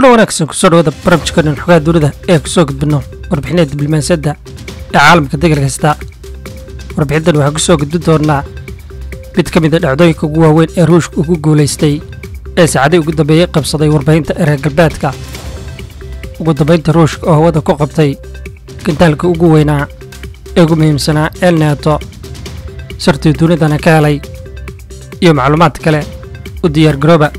wanaagsan kusoo dhawada barabjikanan xogaha dunida ee kusoo gudbino warbixinada diblomaasiyadda ee caalamka degal kasta warbixintan waxaa kusoo gudbin doonaa mid ka mid a dhacdooyinka ugu waaweyn ee ruushka ugu guulaystay ee saacadii ugu dambeeyey qabsaday warbaahinta ee reer galbeedka ugu dambaynta ruushka oo hawada ku qabtay gantaalka ugu weynaa ee ugu muhiimsanaa el neeto sirtii dunidana ka helay iyo macluumaad kale u diyaargarooba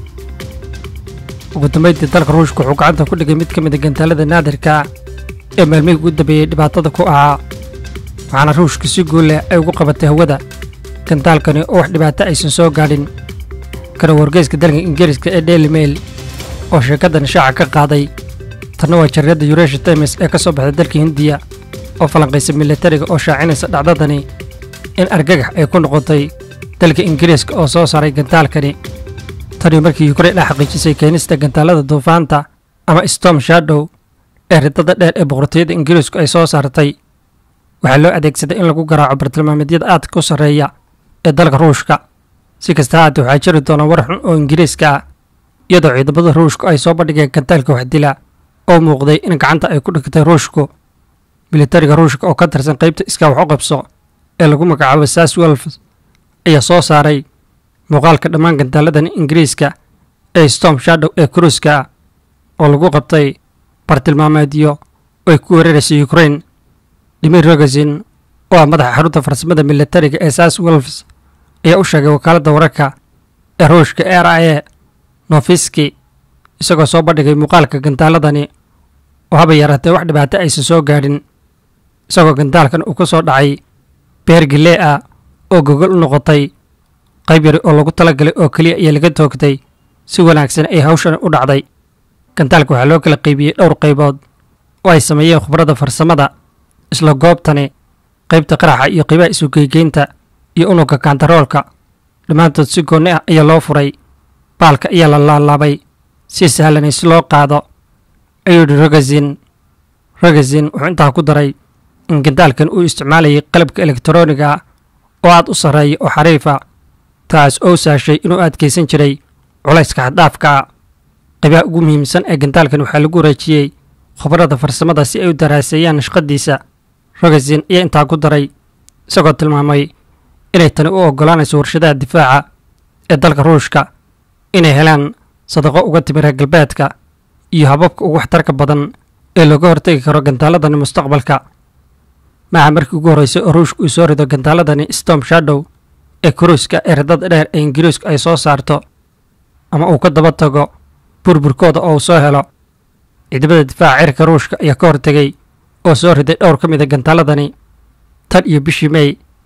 ugu dambayntii dalka ruushka wuxuu gacanta ku dhigay mid ka mid a gantaalada naadirka ee maalmihii ugu dambeeyey dhibaatada ku ahaa waxaana ruushka si guul leh ay ugu qabatay hawada gantaalkani oo wax dhibaato aysan soo gaadhin kana wargeyska dalka ingiriiska ee daily mail oo sheekadan shaaca ka qaaday tanna waa jarriyadda yureesha times ee ka soo baxday dalka hindiya oo falanqaysa militariga oo shaacinaysa dhacdadani in argagax ay ku noqotay dalka ingiriiska oo soo saaray gantaalkani tanii markii yukrain ay xaqiijisay keenista gantaalada duufaanta ama storm shadow ee ridada dheer ee boqortooyada ingiriisku ay soo saartay waxaa loo adeegsaday in lagu garaaco bartilmaameedyada aadka u sarreeya ee dalka ruushka si kasta haatee waxaa jiri doona war xun oo ingiriiska ah iyadoo ciidamada ruushku ay soo bandhigeen gantaalka waxdila oo muuqday in gacanta ay ku dhigtay ruushku militariga ruushka oo ka tirsan qaybta iskaa wax u qabso ee lagu magacaabo sas welf ayaa soo saaray muuqaalka dhammaan gantaaladan ingiriiska ee storm shadow ee kruiska oo lagu qabtay bartilmaameedyo oo ay ku weeraraysa ukrain dimir rogazin oo ah madaxa xarunta farsamada militariga ee sas welfs ayaa u sheegay wakaaladda wararka ee ruushka r i a nofiski isagoo soo bandhigay muuqaalka gantaaladani oo haba yaraatee wax dhibaato aysan soo gaadhin isagoo gantaalkan uu ka soo dhacay beer gilee ah oo gogol u noqotay qayb yari oo lagu talagalay oo keliya ayaa laga toogtay si wanaagsan ay hawshan u dhacday gantaalka waxaa loo kala qaybiyey dhowr qaybood oo ay sameeyeen khubradda farsamada isla goobtani qaybta qaraxa iyo qaybaha isugeygeynta iyo unugga kantaroolka dhammaantood si goonni ah ayaa loo furay baalka ayaa la laalaabay si sahlanay si loo qaado ayuu yidhi rogazin rogazin wuxuu intaa ku daray in gantaalkan uu isticmaalayay qalabka elektarooniga oo aad u sarreeya oo xariifa taas oo saashay inuu adkaysan jiray culayska xaddhaafka qaybaha ugu muhiimsan ee gantaalkan waxaa lagu wareejiyey khubradda farsamada si ay u daraaseeyaan nashqadiisa rogazin ayaa intaa ku daray isagoo tilmaamay inay tani u oggolaanayso warshadaha difaaca ee dalka ruushka inay helaan sadaqo uga timi reer galbeedka iyo hababka ugu waxtarka badan ee looga hortegi karo gantaaladani mustaqbalka maaha markii ugu horreysay oo ruushka uu soo rido gantaaladani storm shadow ee kuruiska ee ridada dheer ee ingiriisku ay soo saarto ama uu ka daba tago burburkooda oo uu soo helo ciidamada difaaca cirka ruushka ayaa ka hortegay oo soo riday dhowr ka mid a gantaaladani tan iyo bishii mey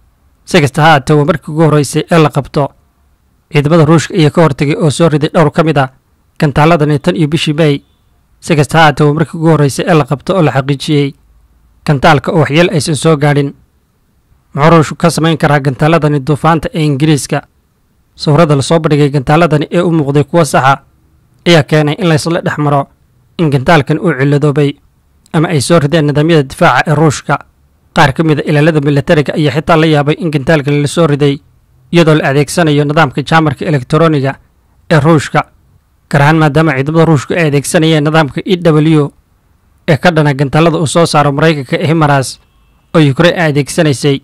si kasta ha haatee waa markii ugu horreysay ee la qabto ciidamada ruushka ayaa ka hortegay oo soo riday dhowr ka mid a gantaaladani tan iyo bishii mey si kasta ha haatee waa markii ugu horreysay ee la qabto oo la xaqiijiyey gantaalka oo waxyeel aysan soo gaadhin muxuu ruushku ka samayn karaa gantaaladani duufaanta ee ingiriiska sawirada lasoo bandhigay gantaaladani ee u muuqday kuwo saxa ayaa keenay in laysla dhex maro in gantaalkan uu cilladoobay ama ay soo rideen nidaamyada difaaca ee ruushka qaar ka mid a ilaalada militariga ayaa xitaa la yaabay in gantaalkan la soo riday iyadoo la adeegsanayo nidaamka jaamarka elektarooniga ee ruushka gaar ahaan maadaama ciidamada ruushka ay adeegsanayeen nidaamka e w ee ka dhana gantaalada uu soo saaro maraykanka ee himaras oo yukrain ay adeegsanaysay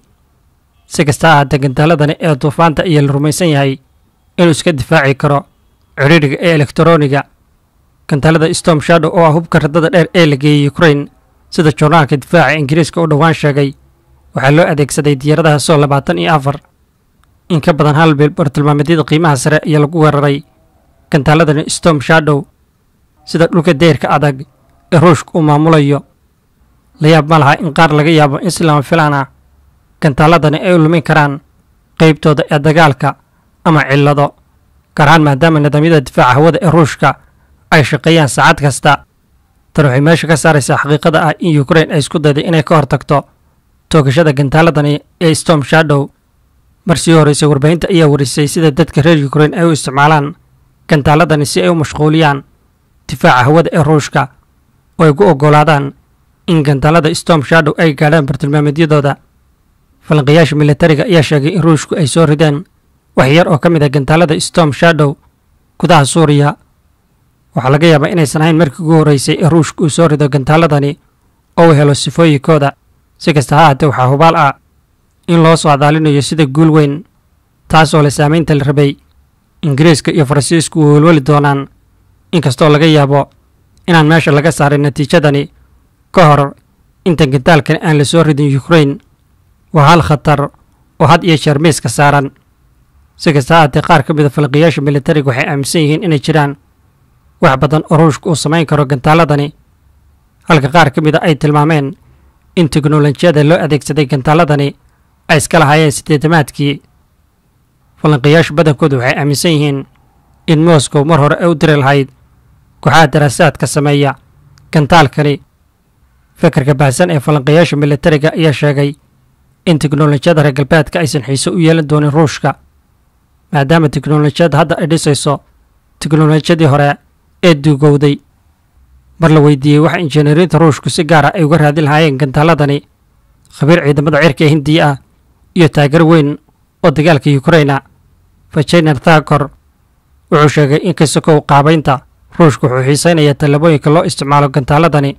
si kasta ha haatee gantaaladani ee duufaanta ayaa la rumaysan yahay inuu iska difaaci karo ciriiriga ee elektarooniga gantaalada storm shadow oo ah hubka radada dheer ee la geeyey ukrain sida joornaalka difaaca ingiriiska u dhowaan sheegay waxaa loo adeegsaday diyaaradaha soo labaatan iyo afar in ka badan hal bil bartilmaameedyada qiimaha sare ayaa lagu weeraray gantaaladani storm shadow sida dhulka deyrka adag ee ruushka uu maamulayo la yaab ma laha in qaar laga yaabo in si lama filaan ah gantaaladani ay u lumin karaan qaybtooda ee dagaalka ama cillado gaar ahaan maadaama nidaamyada difaaca hawada ee ruushka ay shaqeeyaan saacad kasta tan waxay meesha ka saaraysaa xaqiiqada ah in yukrain ay isku dayday inay ka hortagto toogashada gantaaladani ee storm shadow mar sii horreysay warbaahinta ayaa warisay sida dadka reer yukrain ay u isticmaalaan gantaaladani si ay u mashquuliyaan difaaca hawada ee ruushka oo ay gu oggolaadaan in gantaalada storm shadow ay gaadhaan bartilmaameedyadooda falanqayaasha militariga ayaa sheegay in ruushku ay soo rideen wax yar oo ka mid ah gantaalada storm shadow gudaha suuriya waxaa laga yaabaa inaysan ahayn markii ugu horreysay ee ruushka uu soo rido gantaaladani oo uu helo sifooyinkooda si kasta ha haatee waxaa hubaal ah in loo soo adaalinayo sida guul weyn taasoo le saamaynta la rabay ingiriiska iyo faransiisku u welweli doonaan inkastoo laga yaabo inaan meesha laga saarin natiijadani ka hor inta gantaalkani aan la soo ridin yukrain waa hal khatar oo had iyo jeer miiska saaran si kasta ha haatee qaar ka mida falqiyaasha militariga waxay aaminsan yihiin inay jiraan wax badan oo ruushka uu samayn karo gantaaladani halka qaar ka mida ay tilmaameen in teknolojiyada loo adeegsaday gantaaladani ay iska lahaayeen siddeedamaadkii falanqiyaashu badankoodu waxay aaminsan yihiin in moscow mar hore ay u diri lahayd kooxaha daraasaadka sameeya gantaalkani fikirka baahsan ee falanqiyaasha militariga ayaa sheegay in teknolojiyada reer galbeedka aysan xiise u yeelan doonin ruushka maadaama teknolojiyadda hadda ay dhisayso teknolojiyadii hore ee duugowday mar la weydiiyey waxa injineeriinta ruushku si gaara ay uga raadin lahaayeen gantaaladani khabiir ciidamada cirka ee hindiya ah iyo taageer weyn oo dagaalka yukraina fajener thakor wuxuu sheegay in kasokow qaabaynta ruushka wuxuu xiisaynayaa tallaabooyinka loo isticmaalo gantaaladani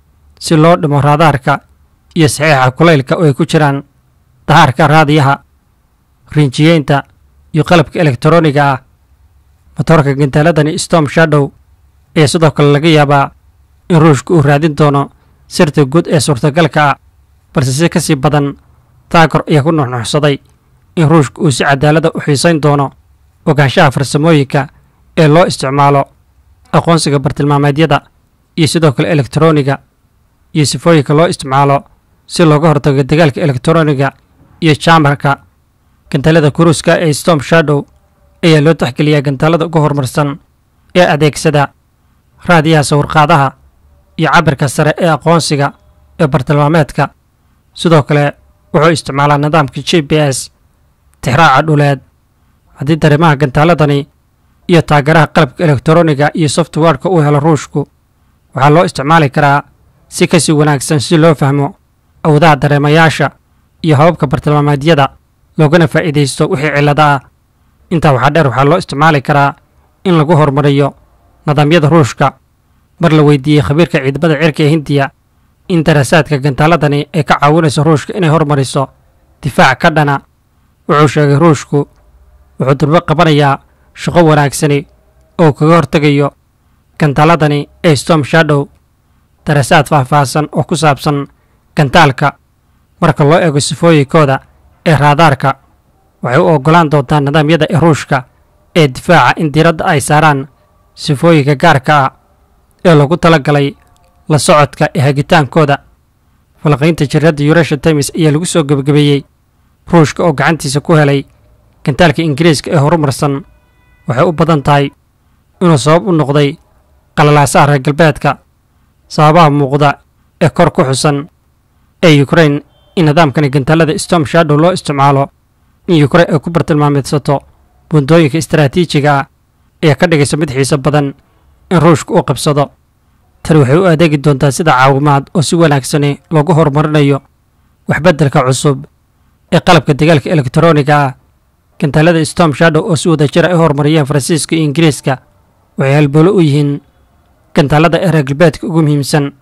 si loo dhimo raadaarka iyo saxiixa kulaylka oo ay ku jiraan dahaarka raadiyaha rinjiyeynta iyo qalabka elektaroniga ah motoorka gantaaladani storm shadow ayaa sidoo kale laga yaabaa in ruushka uu raadin doono sirta guud ee suurtagalka ah balse si ka sii badan taakor ayaa ku nuxnuxsaday in ruushka uu si cadaalada u xiisayn doono ogaanshaha farsamooyinka ee loo isticmaalo aqoonsiga bartilmaameedyada iyo sidoo kale elektaroniga iyo sifooyinka loo isticmaalo si looga hortago dagaalka elektaroniga iyo jaamarka gantaalada kuruuska ee storm shadow ayaa loo taxgeliyaa gantaalada ugu horumarsan ee adeegsada raadiyaha sawirqaadaha iyo cabirka sare ee aqoonsiga ee bartilmaameedka sidoo kale wuxuu isticmaalaa nidaamka g b s tixraaca dhuleed haddii dareemaha gantaaladani iyo taageeraha qalabka elektaroniga iyo softwareka uu helo ruushku waxaa loo isticmaali karaa si kasii wanaagsan si loo fahmo awdaha dareemayaasha iyo hababka bartilmaameedyada loogana faa'iidaysto wixii cillada ah intaa waxaa dheer waxaa loo isticmaali karaa in lagu horumariyo nidaamyada ruushka mar la weydiiyey khabiirka ciidamada cirka ee hindiya in daraasaadka gantaaladani ay ka caawinayso ruushka inay hormariso difaac ka dhana wuxuu sheegay ruushku wuxuu durbo qabanayaa shaqo wanaagsani oo kaga hortegayo gantaaladani ee storm shadow daraasaad faahfaahsan oo ku saabsan gantaalka marka loo eego sifooyinkooda ee raadaarka waxay u oggolaan doontaa nidaamyada ee ruushka ee difaaca in diiradda ay saaraan sifooyinka gaarka ah ee lagu tala galay la socodka ee hagitaankooda falaqaynta jiradda yuresha times ayaa lagu soo gebagabeeyey ruushka oo gacantiisa ku helay gantaalka ingiriiska ee horumarsan waxay u badan tahay inuu sabab u noqday qalalaasaha reer galbeedka sababaha muuqda ee kor ku xusan ee yukrain in nidaamkani gantaalada storm shadow loo isticmaalo in yukrain ay ku bartilmaameedsato buundooyinka istaraatiijiga ah ayaa ka dhigaysa mid xiiso badan in ruushka uu qabsado tani waxay u adeegi doontaa sida caawimaad oo si wanaagsani loogu horumarinayo waxbeddelka cusub ee qalabka dagaalka elektaroniga ah gantaalada storm shadow oo si wada jira ay horumariyeen faransiiska iyo ingiriiska waxay halboolo u yihiin gantaalada ee reer galbeedka ugu muhiimsan